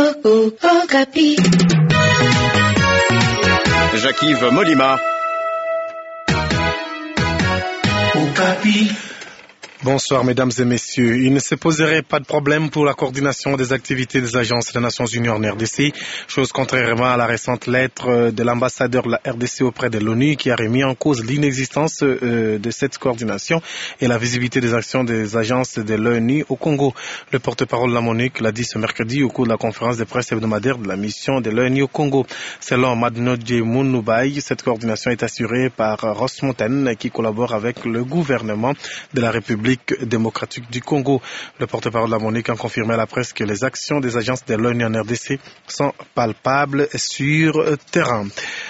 oh, oh, Okapi. Jacques-Yves Molima. Okapi. Bonsoir mesdames et messieurs. Il ne se poserait pas de problème pour la coordination des activités des agences des Nations Unies en RDC, chose contrairement à la récente lettre de l'ambassadeur de la RDC auprès de l'ONU qui a remis en cause l'inexistence euh, de cette coordination et la visibilité des actions des agences de l'ONU au Congo. Le porte-parole de la MONUC l'a dit ce mercredi au cours de la conférence de presse hebdomadaire de la mission de l'ONU au Congo. Selon Madnodje Mounoubaï, cette coordination est assurée par Ross Montaine qui collabore avec le gouvernement de la République démocratique du Congo. Le porte-parole de la MONUC a confirmé à la presse que les actions des agences de l'ONU en RDC sont palpables sur terrain.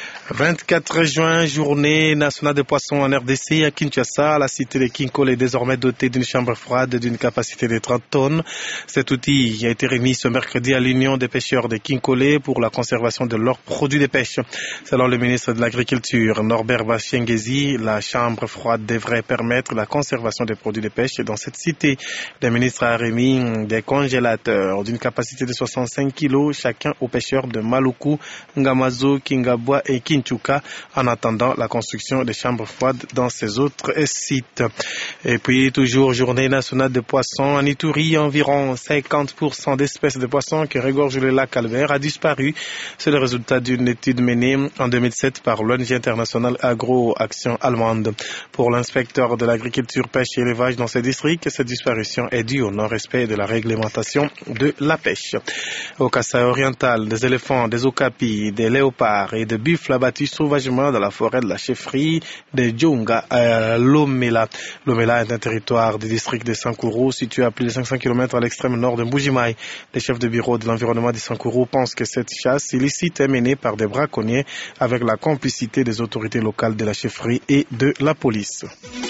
24 juin, journée nationale des poissons en RDC à Kinshasa. La cité de Kinkole est désormais dotée d'une chambre froide d'une capacité de 30 tonnes. Cet outil a été remis ce mercredi à l'Union des pêcheurs de Kinkole pour la conservation de leurs produits de pêche. Selon le ministre de l'Agriculture, Norbert Bachiengezi, la chambre froide devrait permettre la conservation des produits de pêche dans cette cité. Le ministre a remis des congélateurs d'une capacité de 65 kilos chacun aux pêcheurs de Maluku, Ngamazo, Kingabwa et Kinshasa. Kinchuka en attendant la construction des chambres froides dans ces autres sites. Et puis toujours journée nationale des poissons en Ituri, environ 50% d'espèces de poissons qui regorgent le lac Calvaire a disparu. C'est le résultat d'une étude menée en 2007 par l'ONG internationale Agro Action allemande. Pour l'inspecteur de l'agriculture, pêche et élevage dans ces districts, cette disparition est due au non-respect de la réglementation de la pêche. Au Kassai oriental, des éléphants, des okapis, des léopards et des buffles abattu sauvagement dans la forêt de la chefferie de Djonga à Lomela. Lomela est un territoire du district de Sankuru situé à plus de 500 km à l'extrême nord de Mbujimai. Les chefs de bureau de l'environnement de Sankuru pensent que cette chasse illicite est menée par des braconniers avec la complicité des autorités locales de la chefferie et de la police.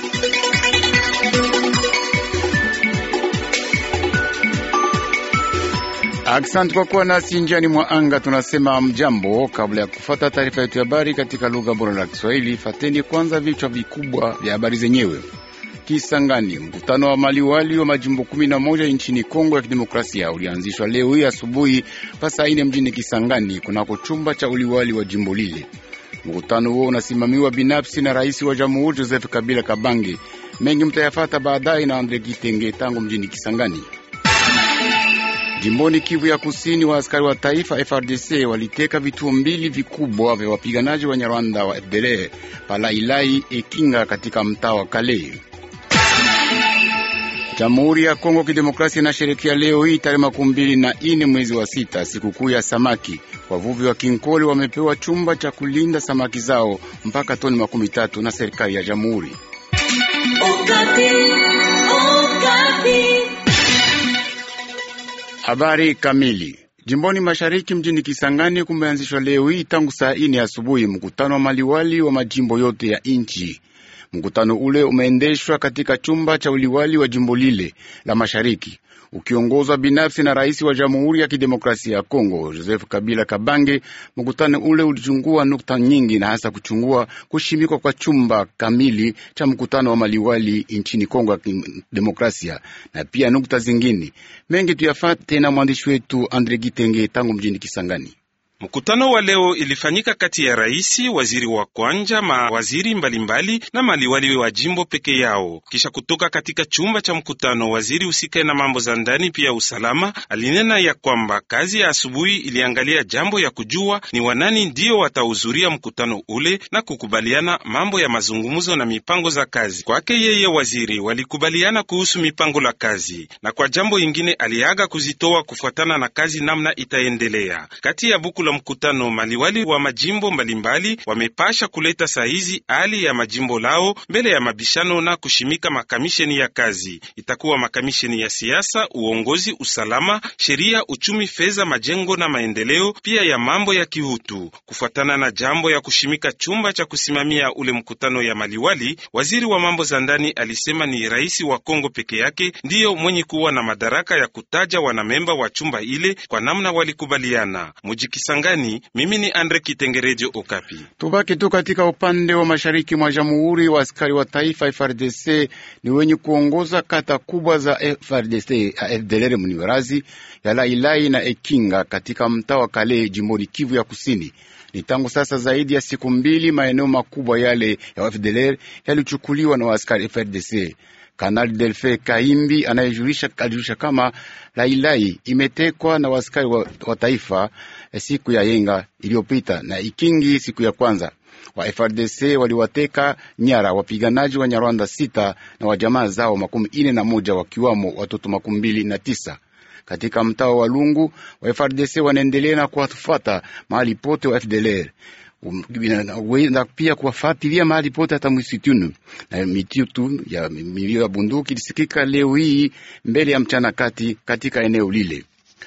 Asante kwa kuwa nasi njiani mwa anga. Tunasema mjambo. Kabla ya kufata taarifa yetu ya habari katika lugha bora la Kiswahili, fateni kwanza vichwa vikubwa vya habari zenyewe. Kisangani, mkutano wa maliwali wa majimbo kumi na moja nchini Kongo ya Kidemokrasia ulianzishwa leo hii asubuhi pasaa ine mjini Kisangani kunako chumba cha uliwali wa jimbo lile. Mkutano huo unasimamiwa binafsi na rais wa jamhuri Joseph Kabila Kabange. Mengi mtayafata baadaye na Andre Kitenge tangu mjini Kisangani. Jimboni Kivu ya Kusini, wa askari wa taifa FRDC waliteka vituo mbili vikubwa vya wapiganaji wa Nyarwanda wa FDLR Palailai Ekinga katika mtaa wa Kale. Jamhuri ya Kongo Kidemokrasia inasherekea leo hii tarehe makumi mbili na ine mwezi wa sita sikukuu ya samaki. Wavuvi wa Kinkole wamepewa chumba cha kulinda samaki zao mpaka toni makumi tatu na serikali ya jamhuri. Habari kamili. Jimboni mashariki mjini Kisangani kumeanzishwa leo hii tangu saa ine asubuhi mkutano wa maliwali wa majimbo yote ya nchi. Mkutano ule umeendeshwa katika chumba cha uliwali wa jimbo lile la mashariki ukiongozwa binafsi na rais wa Jamhuri ya Kidemokrasia ya Kongo Joseph Kabila Kabange. Mkutano ule ulichungua nukta nyingi na hasa kuchungua kushimikwa kwa chumba kamili cha mkutano wa maliwali nchini Kongo ya Kidemokrasia na pia nukta zingine mengi. Tuyafate na mwandishi wetu Andre Gitenge tangu mjini Kisangani. Mkutano wa leo ilifanyika kati ya raisi, waziri wa kwanja, mawaziri mbalimbali na maliwali wa jimbo peke yao. Kisha kutoka katika chumba cha mkutano, waziri usikae na mambo za ndani pia usalama alinena ya kwamba kazi ya asubuhi iliangalia jambo ya kujua ni wanani ndio watahudhuria mkutano ule na kukubaliana mambo ya mazungumzo na mipango za kazi. Kwake yeye waziri walikubaliana kuhusu mipango la kazi, na kwa jambo ingine aliaga kuzitoa kufuatana na kazi namna itaendelea kati ya buku mkutano maliwali wa majimbo mbalimbali wamepasha kuleta sahizi hali ya majimbo lao mbele ya mabishano na kushimika makamisheni ya kazi. Itakuwa makamisheni ya siasa, uongozi, usalama, sheria, uchumi, fedha, majengo na maendeleo, pia ya mambo ya kihutu. Kufuatana na jambo ya kushimika chumba cha kusimamia ule mkutano ya maliwali, waziri wa mambo za ndani alisema ni rais wa Kongo peke yake ndiyo mwenye kuwa na madaraka ya kutaja wanamemba wa chumba ile kwa namna walikubaliana Mujikisa Kisangani. Mimi ni Andre Kitengerejo, Okapi. Tubaki tu katika upande wa mashariki mwa jamhuri. Wa askari wa taifa FRDC ni wenye kuongoza kata kubwa za FRDC ya FDLR Muniverazi ya Lailai na Ekinga katika mtaa wa Kale jimboni Kivu ya Kusini. Ni tangu sasa zaidi ya siku mbili, maeneo makubwa yale ya FDLR yalichukuliwa na waaskari FRDC. Kanali Delfe Kaimbi anayejulisha alijulisha kama Lailai imetekwa na waaskari wa, wa taifa siku ya yenga iliyopita na Ikingi siku ya kwanza. Wa FRDC waliwateka nyara wapiganaji wa Nyarwanda sita na wa jamaa zao makumi ine na moja wakiwamo watoto makumi mbili na tisa katika mtaa wa Lungu. Wa FRDC wanaendelea na kuwafuata mahali pote wa FDLR na pia kuwafuatilia mahali pote hata msituni. Na mitutu ya milio ya bunduki ilisikika leo hii mbele ya mchana kati katika eneo lile.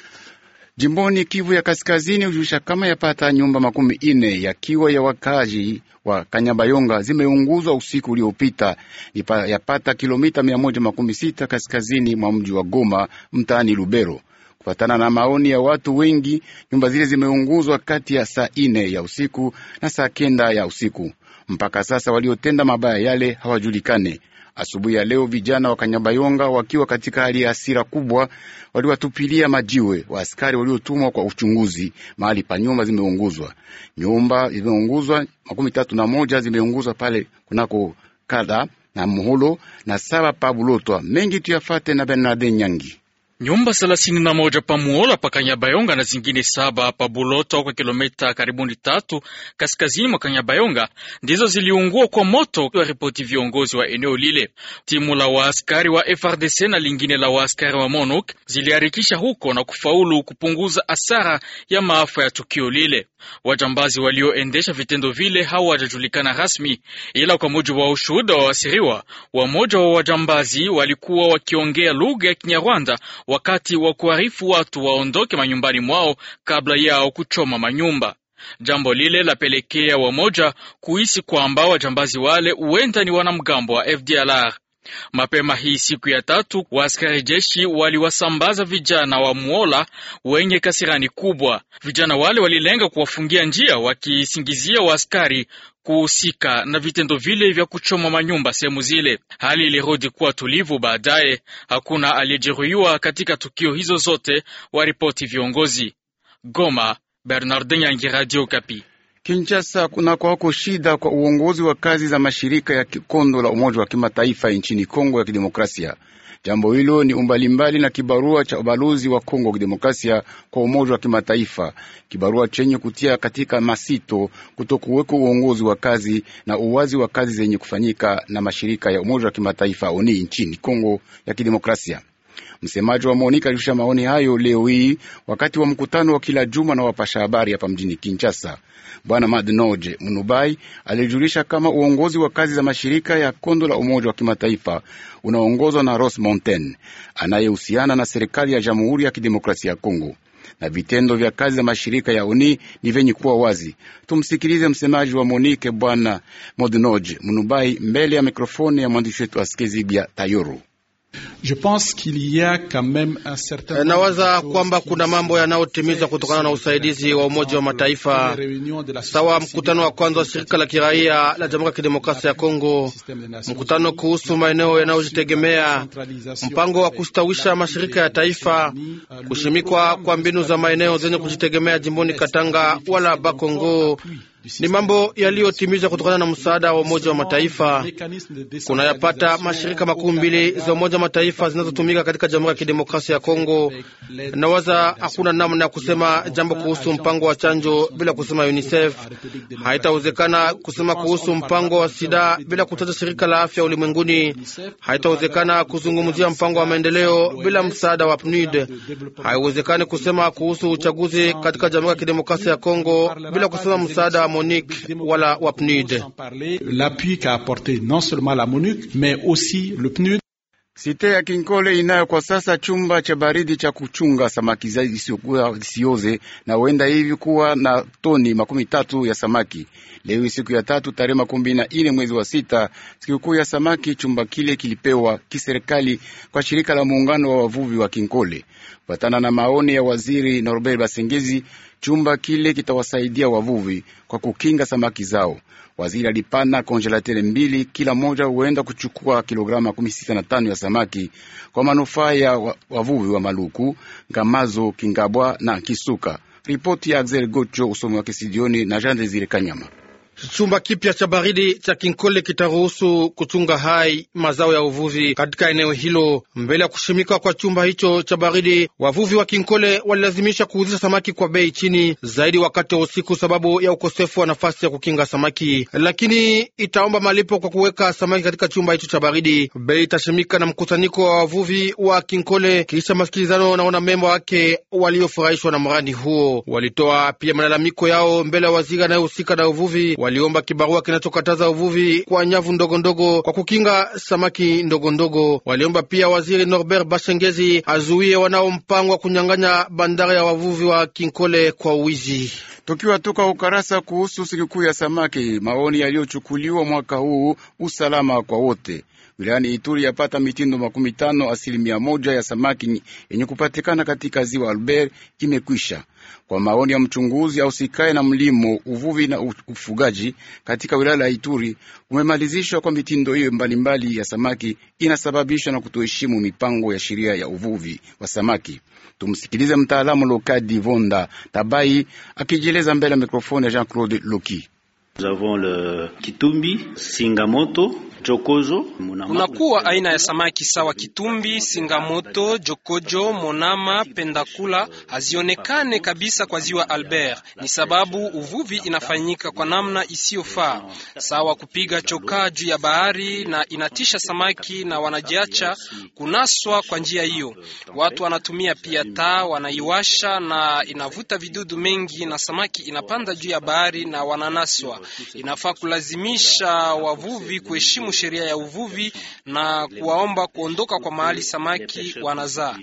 Jimboni Kivu ya Kaskazini hujulisha kama yapata nyumba makumi ine yakiwa ya wakazi wa Kanyabayonga zimeunguzwa usiku uliopita, yapata kilomita mia moja makumi sita kaskazini mwa mji wa Goma mtaani Lubero. Kufatana na maoni ya watu wengi, nyumba zile zimeunguzwa kati ya saa ine ya usiku na saa kenda ya usiku. Mpaka sasa waliotenda mabaya yale hawajulikane. Asubuhi ya leo vijana wa Kanyabayonga wakiwa katika hali ya hasira kubwa, waliwatupilia majiwe wa askari waliotumwa kwa uchunguzi mahali pa nyumba zimeunguzwa. Nyumba zimeunguzwa makumi tatu na moja zimeunguzwa pale kunako kada na muholo na saba pa Bulotwa. Mengi tuyafate na Bernard Nyangi. Nyumba thelathini na moja pa Muola pa Kanyabayonga na zingine saba pa Buloto kwa kilomita karibuni tatu kaskazini mwa Kanyabayonga ndizo ziliungua kwa moto, wa ripoti viongozi wa eneo lile. Timu la waaskari wa FRDC na lingine la waaskari wa MONUC ziliharikisha huko na kufaulu kupunguza asara ya maafa ya tukio lile. Wajambazi walioendesha vitendo vile hawajajulikana rasmi, ila kwa mujibu wa ushuhuda wa wasiriwa, wamoja wa wajambazi walikuwa wakiongea lugha ya Kinyarwanda wakati wa kuarifu watu waondoke manyumbani mwao kabla yao kuchoma manyumba. Jambo lile lapelekea wamoja kuhisi kwamba wajambazi wale huenda ni wanamgambo wa FDLR. Mapema hii siku ya tatu, waaskari jeshi waliwasambaza vijana wa Muola wenye kasirani kubwa. Vijana wale walilenga kuwafungia njia, wakisingizia waaskari kuhusika na vitendo vile vya kuchoma manyumba sehemu zile. Hali ilirudi kuwa tulivu baadaye. Hakuna aliyejeruhiwa katika tukio hizo zote, waripoti viongozi. Goma, Bernardin Yangi, Radio Kapi. Kinshasa kuna kwako shida kwa uongozi wa kazi za mashirika ya kikondo la Umoja wa Kimataifa nchini Kongo ya Kidemokrasia. Jambo hilo ni umbalimbali na kibarua cha ubalozi wa Kongo ya Kidemokrasia kwa Umoja wa Kimataifa, kibarua chenye kutia katika masito kutokuweko uongozi wa kazi na uwazi wa kazi zenye kufanyika na mashirika ya Umoja wa Kimataifa oni nchini Kongo ya Kidemokrasia. Msemaji wa Monika alishusha maoni hayo leo hii wakati wa mkutano wa kila juma na wapasha habari hapa mjini Kinshasa. Bwana Madnoje Munubai alijulisha kama uongozi wa kazi za mashirika ya kondo la Umoja wa Kimataifa unaongozwa na Ross Mountain anayehusiana na serikali ya Jamhuri ya Kidemokrasia ya Kongo, na vitendo vya kazi za mashirika ya uni ni vyenye kuwa wazi. Tumsikilize msemaji wa Monike Bwana Modnoje Munubai mbele ya mikrofoni ya mwandishi wetu Askezibia Tayoro. Je pense qu'il y a quand même un certain nawaza kwamba kuna mambo yanayotimizwa kutokana na usaidizi wa Umoja wa Mataifa, sawa mkutano wa kwanza wa shirika la kiraia la Jamhuri ya Kidemokrasia ya Kongo, mkutano kuhusu maeneo yanayojitegemea, mpango wa kustawisha mashirika ya taifa, kushimikwa kwa mbinu za maeneo zenye kujitegemea jimboni Katanga wala Bakongo ni mambo yaliyotimizwa kutokana na msaada wa Umoja wa Mataifa. Kunayapata mashirika makumi mbili za Umoja wa Mataifa zinazotumika katika Jamhuri ya Kidemokrasia ya Kongo. Nawaza hakuna namna ya kusema jambo kuhusu mpango wa chanjo bila kusema UNICEF. Haitawezekana kusema kuhusu mpango wa sida bila kutaja shirika la afya ulimwenguni. Haitawezekana kuzungumzia mpango wa maendeleo bila msaada wa PNUD. Haiwezekani kusema kuhusu uchaguzi katika Jamhuri ya Kidemokrasia ya Kongo bila kusema msaada wa MONUC wala wa PNUD. L'appui qu'a apporté non seulement la MONUC mais aussi le PNUD. Site ya Kinkole inayo kwa sasa chumba cha baridi cha kuchunga samaki zisioze na huenda hivi kuwa na toni makumi tatu ya samaki. Leo siku ya tatu tarehe makumi na ine mwezi wa sita, sikukuu ya samaki, chumba kile kilipewa kiserikali kwa shirika la muungano wa wavuvi wa Kinkole. Kufatana na maoni ya waziri Norbert Basengezi, Chumba kile kitawasaidia wavuvi kwa kukinga samaki zao. Waziri alipana konjelatere mbili, kila moja huenda kuchukua kilograma makumi sita na tano ya samaki kwa manufaa ya wavuvi wa Maluku, Ngamazo, Kingabwa na Kisuka. Ripoti ya Axel Gocho, usomi wake studioni na Jean Desire Kanyama. Chumba kipya cha baridi cha Kinkole kitaruhusu kuchunga hai mazao ya uvuvi katika eneo hilo. Mbele ya kushimika kwa chumba hicho cha baridi, wavuvi wa Kinkole walilazimisha kuuzisha samaki kwa bei chini zaidi wakati wa usiku, sababu ya ukosefu wa nafasi ya kukinga samaki, lakini itaomba malipo kwa kuweka samaki katika chumba hicho cha baridi. Bei itashimika na mkusanyiko wa wavuvi wa Kinkole kisha masikilizano na wanamemba wake waliofurahishwa na mradi huo. Walitoa pia malalamiko yao mbele ya waziri anayehusika na uvuvi waliomba kibarua kinachokataza uvuvi kwa nyavu ndogondogo ndogo kwa kukinga samaki ndogondogo ndogo. Waliomba pia waziri Norbert Bashengezi azuie wanaompangwa kunyang'anya bandari ya wavuvi wa Kinkole kwa uwizi. Tukiwa toka ukarasa kuhusu sikukuu ya samaki, maoni yaliyochukuliwa mwaka huu, usalama kwa wote wilayani Ituri yapata mitindo makumi tano asilimia moja ya samaki yenye kupatikana katika ziwa Albert imekwisha. Kwa maoni ya mchunguzi ausikae na mlimo, uvuvi na ufugaji katika wilaya la Ituri, umemalizishwa kwa mitindo hiyo mbalimbali ya samaki inasababishwa na kutoheshimu mipango ya sheria ya uvuvi wa samaki. Tumsikilize mtaalamu Lokadi Vonda Tabai akijieleza mbele ya mikrofoni ya Jean Claude Loki. Kunakuwa aina ya samaki sawa kitumbi, singamoto, jokojo, monama, pendakula hazionekane kabisa kwa ziwa Albert. Ni sababu uvuvi inafanyika kwa namna isiyofaa, sawa kupiga chokaa juu ya bahari na inatisha samaki na wanajiacha kunaswa kwa njia hiyo. Watu wanatumia pia taa, wanaiwasha na inavuta vidudu mengi, na samaki inapanda juu ya bahari na wananaswa. Inafaa kulazimisha wavuvi kuheshimu sheria ya uvuvi na kuwaomba kuondoka kwa mahali samaki wanazaa.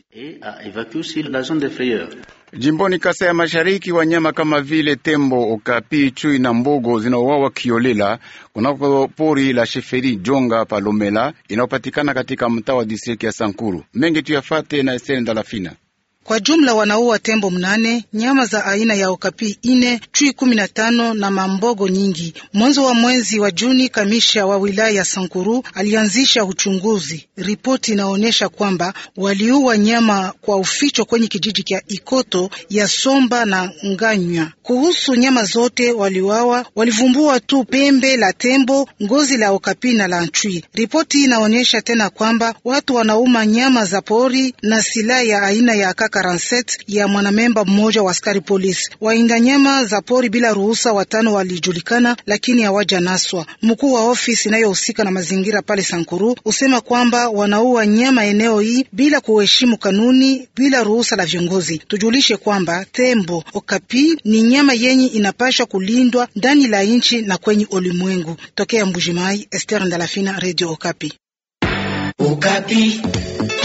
Jimboni Kasa ya Mashariki, wanyama kama vile tembo, okapi, chui na mbogo zinauawa kiolela kunako pori la Sheferi Jonga Palomela inayopatikana katika mtaa wa distrikti ya Sankuru. Mengi tuyafate na Esther Ndalafina. Kwa jumla wanaua tembo mnane, nyama za aina ya okapi ine, chui kumi na tano na mambogo nyingi. Mwanzo wa mwezi wa Juni, kamisha wa wilaya ya Sankuru alianzisha uchunguzi. Ripoti inaonyesha kwamba waliua nyama kwa uficho kwenye kijiji cha Ikoto ya Somba na Nganywa. Kuhusu nyama zote waliuawa, walivumbua tu pembe la tembo, ngozi la okapi na la chui. Ripoti inaonyesha tena kwamba watu wanauma nyama za pori na silaha ya aina ya kaka ya mwanamemba mmoja wa askari polisi. Wainda nyama za pori bila ruhusa watano walijulikana, lakini hawaja naswa. Mkuu wa ofisi inayohusika na mazingira pale Sankuru husema kwamba wanaua nyama eneo hii bila kuheshimu kanuni, bila ruhusa la viongozi. Tujulishe kwamba tembo okapi ni nyama yenye inapashwa kulindwa ndani la nchi na kwenye ulimwengu. Tokea Mbujimai, Esther Ndalafina, Radio Okapi. Okapi.